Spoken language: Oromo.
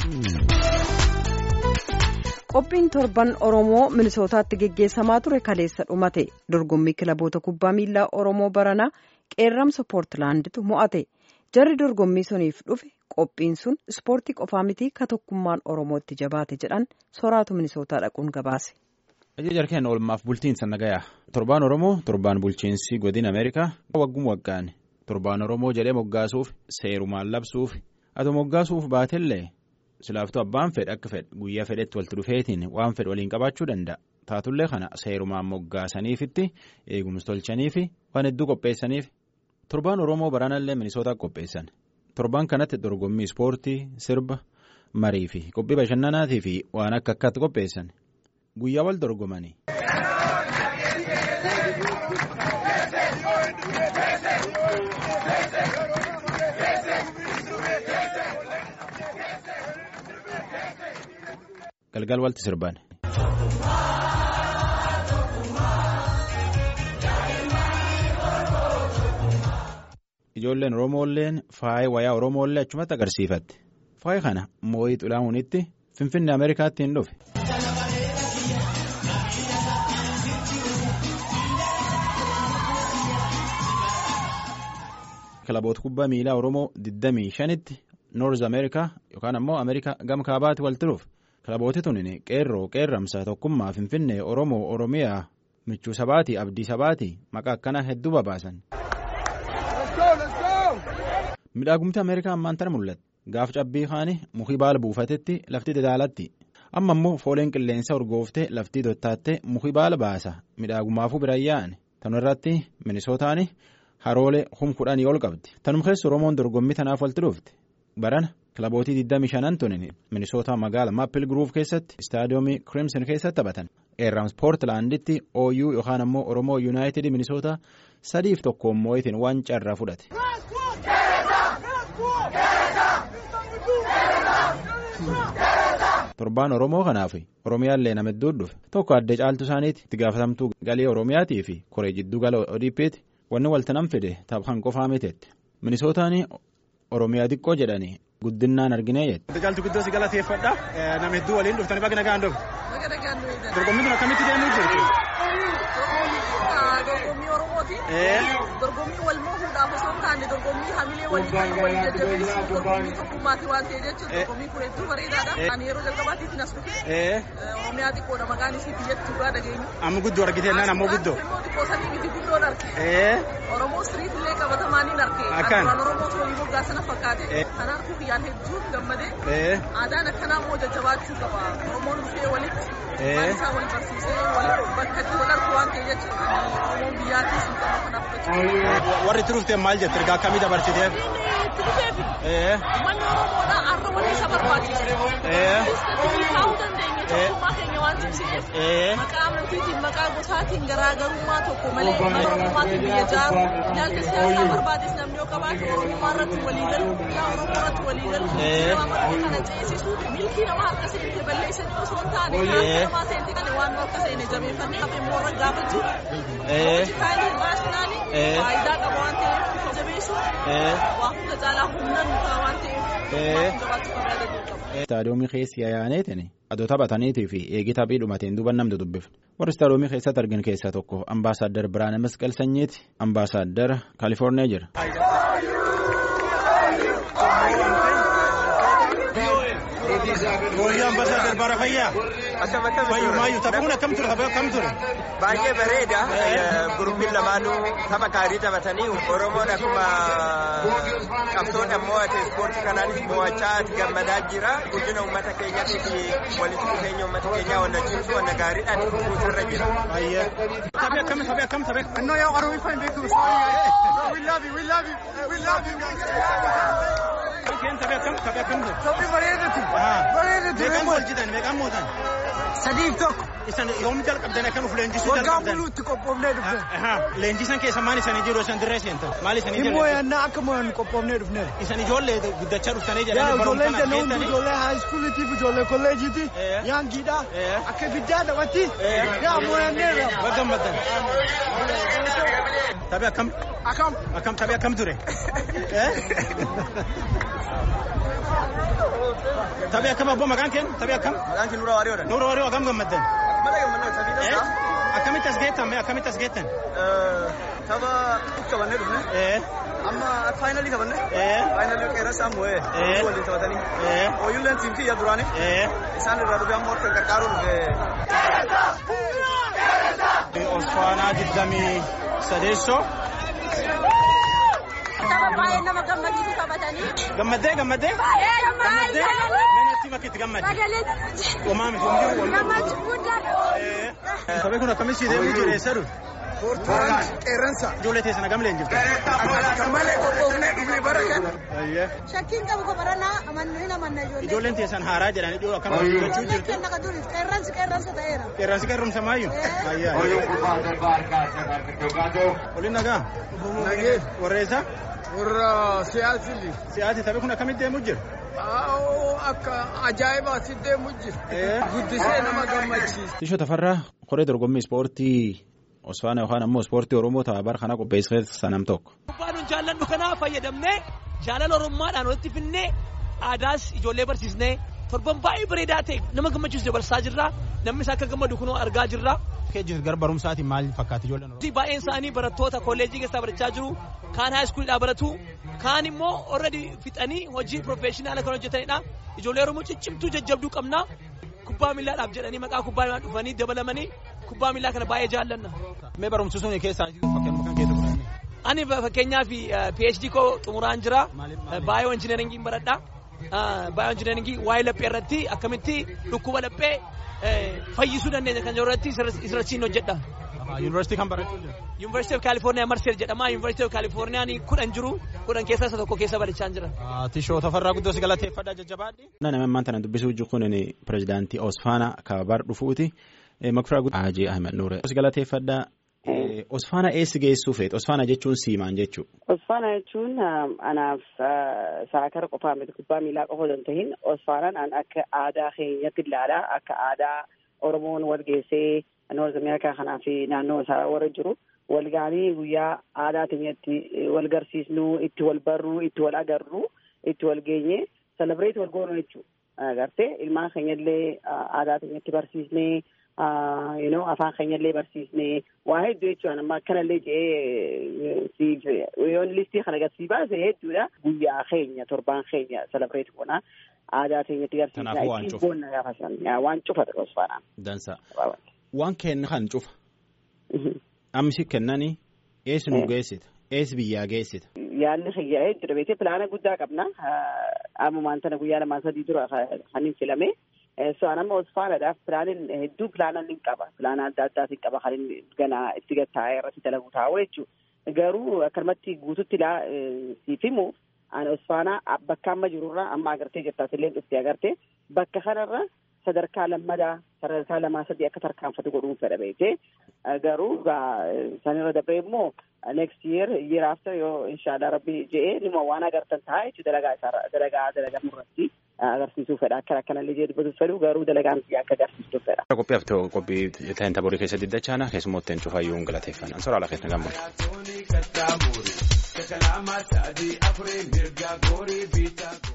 Qophiin torban Oromoo Minisootaatti geggeessamaa ture kaleessa dhumate. Dorgommii kilaboota kubbaa miilaa Oromoo Baranaa qeerramsa Poortilaanditu mo'ate. Jarri dorgommii suniif dhufe qophiin sun ispoortii qofaa miti ka tokkummaan Oromootti jabaate jedhan soraatu Minisootaa dhaquun gabaase. Ajajaa jarkeen oolmaaf bulchiinsa nagayaa. Torbaan Oromoo torbaan bulchiinsi godina Ameerikaa waggum waggaan torbaan Oromoo jedhee moggaasuuf seerumaan labsuuf ati moggaasuuf baatellee. silaaftuu abbaan fedhe akka fedhe guyyaa fedhetti walitti dhufeetiin waan fedhe waliin qabaachuu danda'a taatullee kana seerumaan moggaasaniifitti eegumsi tolchaniifi waan hedduu qopheessaniif torbaan oromoo baraanallee minisootaa qopheessan torbaan kanatti dorgommii ispoortii sirba marii fi qophii bashannanaatii fi waan akka akkaatti qopheessan guyyaa wal dorgomanii. galgal walti sirban. ijoolleen oromoolleen faaya wayaa oromoollee achumatti agarsiifatte faaya kana moo'ii xulaa'uunitti finfinnee ameerikaatti hin dhufe. kilaboota kubbaa miilaa oromoo 25tti noorz ameerikaa yookaan ammoo ameerikaa gama kaabaatti walitti dhufe. kilabooti tuni qeerroo qeerramsa tokkummaa finfinnee oromoo oromiyaa michuu sabaatii abdii sabaatii maqaa akkanaa hedduu babaasan. midhaagumti ameerikaa ammaan tana mul'ata gaaf cabbii kaanii mukii baala buufatetti lafti dadaalatti amma immoo fooleen qilleensa urgooftee laftii dottaattee mukii baala baasa midhaagumaafuu biraan yaa'an tanu irratti minisootaan haroolee hum kudhanii ol qabdi tanum keessa oromoon dorgommii tanaaf walitti dhufte barana. kilabootii 25 tunin minisootaa magaala maappil guruuf keessatti istaadiyoomii kirimsin keessatti taphatan eerrams poortilaanditti ooyuu yookaan ammoo oromoo yuunaayitid minisootaa sadiif tokkoon moo'itiin waan carraa fudhate. torbaan oromoo kanaaf oromiyaallee nama hedduu dhufe tokko addee caaltu isaaniiti itti gaafatamtuu galii oromiyaatii fi koree jidduu gala odiippiiti wanni walta nam fide taphaan qofaa miteetti minisootaan oromiyaa xiqqoo jedhanii. Guddinaan arginee jette. Caaltu guddoo si galateeffadha. Nama hedduu waliin dhuftanii bakka nagaan dhufu. Dorgommiin kun akkamitti deemuu jirti? Dorgommii Oromooti. Dorgommii wal moohuudhaaf osoo hin taane dorgommii hamilee walii kan walii jajjabeessu dorgommii tokkummaati waan ta'e jechuudha. Dorgommii kun hedduu bareedaadha. Ani yeroo jalqabaatiif nas dhufe. Oromiyaa xiqqoodha maqaan isii biyyatti dhugaa dhageenyu. Amma guddoo argitee naan ammoo guddoo. Immoo xiqqoo sanii miti guddoon arge. Oromoo street illee qabatamaaniin arge. Akkaan. Duraan Oromoo tolii moggaa sana fakkaate. Kanaaf guyyaan hedduun gammadee. Aadaan akkanaa immoo jajjabaachuu qaba. Oromoon dhufee walitti. Waan isaa wal barsiisee bakka itti wal argu waan ta'e jechuudha. Oromoon biyyaattis hin qabu kanaaf jechuudha. Warri itti dhufteen maal jette ergaa akkamii dabarsiteef? Itti dhufeefi. Manni Oromoodhaa har'a waliin isa barbaachisa. Istaatiif kaa'uu dandeenya tokkummaa keenya waan cimsineef. Maqaa amantiitiin maqaa gosaatiin garaagarummaa tokko malee mana Oromoomaatiin biyya jaaru. Ilaalcha siyaasaa barbaades namni yoo qabaatu Oromummaa irratti walii galu, biyya Oromoo irratti walii galu. Nama marti kana ceesisuu milkii nama harka seente balleessanii osoo hin taane harka namaa seente kana waan harka seene jabeeffannee hafee immoo irra gaafachuu. Hojii kaayanii naashinaali faayidaa qaba waan ta'eef jabeessuu. Waa hunda caalaa humna nutaa waan ta'eef jabaachuu qabaa danda'u qaba. Istaadiyoomii keessi yaa'aneetiin adoo taphataniitii fi eegi taphii dhumateen duuba namni dubbifne warri istaadiyoomii keessatti argin keessaa tokko ambaasaaddar Biraana Masqal Sanyiiti ambaasaaddara Kaalifoorniyaa jira. Mooyyaa ambasaaddar Bara Fayyaa. Fayyuu maayyuu taphuun akkam ture tapha akkam ture? Baay'ee bareeda. Guruppiin lamaanuu tapha gaarii taphatanii Oromoon akkuma qabsoodha mo'ate ispoortii kanaanis mo'achaa gammadaa jira. Guddina uummata keenyatii fi walitti dhufeenya uummata keenyaa wanna cimsu wanna gaariidhaan kuusarra jira. Baay'ee. Taphi akkam taphi akkam taphi? No, yo, Oromoo fan beeku. We love you, we love you, we love you. Keen taphi akkam taphi akkam ture? Sabni bareedatu. Bareedatu. Meeqaan wal jitan meeqaan mootan? Sadiif tokko. Isan yoom jalqabdan akka nuuf leenjisuu Waggaa jalqabdan? buluutti qophoofnee dhufne. Leenjisan keessa maal isanii jiru isan dirree seentan? Maal isanii Immoo jalqabdan? yannaa akka mo'an qophoofnee dhufne. Isan ijoollee guddachaa dhuftanii Yaa jedhanii ijoolleen barumsaan jenna hundi askeettanii? ijoollee haayiskuuliitiif ijoollee kolleejiiti. Eh. Yaangiidha. Eh. Akka ibiddaa taphatti. Yaa mo'anneerra. Baggammaddan. Taphi akkam? Akkam. Akkam taphi akkam ture? Eh? Taphee akkam abboo maqaan keen taphee akkam? Maqaan kee Nuura Waariyoodha. Nuura Waariyoo akkam gammaddan? Malee gammannaa taphee Eh? dha. Akkamitti as geettan mee akkamitti as geettan? Tapha qabannee dhufne. Eh? Amma faayinalii qabanne. Eh? Faayinalii qeerransa ammoo Eh? waliin taphatanii. Eh? Ooyilleen tiim kiyya duraanii. Eh? Isaan irraa dhufee ammoo akka gargaaruu dhufe. Osfaanaa digdamii sadeessoo. Tapha baay'ee nama gammachiisu taphatanii. Gammaddee gammaddee? Baay'ee Gammaddee? gammachiisu. Meenatti makitti gammadde? Sagalee Homaa miti homdii wal gammachuu guddaadha. Taphee kun akkamitti deemuu jiru eessa dhufe? Qeerransa. Ijoollee teessana gamleen jirtu. Akka malee qophoofnee dhufne bara kana. Shakkiin qabu qobaranaa amannuu hin amanna ijoollee. Ijoolleen teessan haaraa jedhanii dhiyoo akkam gochuu Ijoolleen jirtu. kenna ka duris qeerransi qeerransa ta'eera. Qeerransi qeerrumsa maayyuu? Eh. Ayyaa. Waliin nagaa? Nagee. Warreessa? Warra siyaasili. Siyaasi taphee kun akkamitti deemuu jira? Akka ajaa'ibaa si deemu jira. Eh. Guddisee nama gammachiisa. Tishoo Tafarraa koree dorgommii ispoortii Osfaana yookaan ammoo ispoortii Oromoo tapha bara kana qopheessee sanam tokko. Kubbaan nun jaalladhu kanaa fayyadamnee jaalala Oromummaadhaan walitti finnee aadaas ijoollee barsiisnee torban baay'ee bareedaa ta'e nama gammachiisu dabarsaa jirra. Namni isaa akka gammadu kunoo argaa jirra. Keejjis gara barumsaatiin maal fakkaata ijoolleen Oromoo? Baay'een isaanii barattoota kolleejjii keessaa barachaa jiru. Kaan haayiskuulidhaa baratu. Kaan immoo already fixanii hojii piroofeeshinaala kan hojjetanidha. Ijoollee Oromoo ciccimtuu jajjabduu qabna. Kubbaa miillaadhaaf jedhanii maqaa kubbaa miillaa dhufanii dabalamanii kubbaa miillaa kana baay'ee jaallanna. Mee barumsi sun keessaa fakkeenya kan keessa fudhanne? Ani fakkeenyaaf PhD koo xumuraan jira. Maaliif- maaliif? Baay'oo injineeringiin baradha. Baay'oo injineeringii waa'ee laphee irratti akkamitti dhukkuba laphee fayyisuu dandeenya kan jiru irratti isirrachiin hojjedha. Yuunivarsiitii kan barachuu jira. University of California Marseille jedhama. University of California kudhan jiru. Kudhan keessaa isa tokko keessa barachaa jira. Tishoo Tafarraa guddoo si galateeffadha jajjabaadhi. Nama ammaan tana dubbisuu jiru kun pirezidaantii Osfaana kababar dhufuuti. Makfiraa guddaa Haajii Ahmed Nuure. Si galateeffadha. Osfaana eessi geessuu feet? Osfaana jechuun siimaan jechuu. Osfaana jechuun anaaf saakara qofaa miti kubbaa miilaa qofa osoo hin tahin Osfaanaan an akka aadaa keenyatti ilaalaa akka aadaa Oromoon wal geessee Noorz Ameerikaa kanaa fi naannoo isaa warra jiru wal gaanii guyyaa aadaa keenyatti wal garsiisnu itti wal barru itti wal agarru itti wal geenye selebreet wal goonu jechuu agartee ilmaan keenyallee aadaa keenyatti barsiisnee you know afaan keenyallee barsiisnee waa hedduu jechuudha amma akkanallee jedhee siif yoon listii kana gad sii baase hedduudha guyyaa keenya torbaan keenya selebreet goona aadaa keenyatti Kanaafuu waan garsiisnaa cufa. boonna gaafa san waan cufa ta'e osfaanaan. Dansa. Waan kenna kan cufa. Amsi kennani eessi nu geessita? Eessi biyyaa geessita? Yaalli xiyyaa'ee jira beekee pilaana guddaa qabna. Ammumaan tana guyyaa lamaa sadii dura kan hin filame. So anamma osfaanadhaaf pilaanin hedduu pilaanan ni qaba. Pilaana adda addaatiin qaba kan inni ganaa itti gattaa'ee irratti dalagu taa'u jechuudha. Garuu akkanumatti guututti ilaa siif himu ani osfaanaa bakka amma jirurraa amma agartee jirta asillee dhuftee agartee bakka kanarra sadarkaa lammadaa sadarkaa lamaa sadii akka tarkaanfatu godhuun fedha beekee garuu sanirra dabree immoo next year year after yoo inshallah rabbi je'ee dhimma waan agartan ta'a jechuudha dalagaa isaa dalagaa dalagamu irratti agarsiisuu fedha akka akkanallee jee dubbatuuf fedhu garuu dalagaan akka agarsiistuuf fedha. Qophii haftee qophii ta'een taborii keessatti dachaana keessummootteen cufaayyuu hin galateeffannaan soraa lafeet nagaan bulu.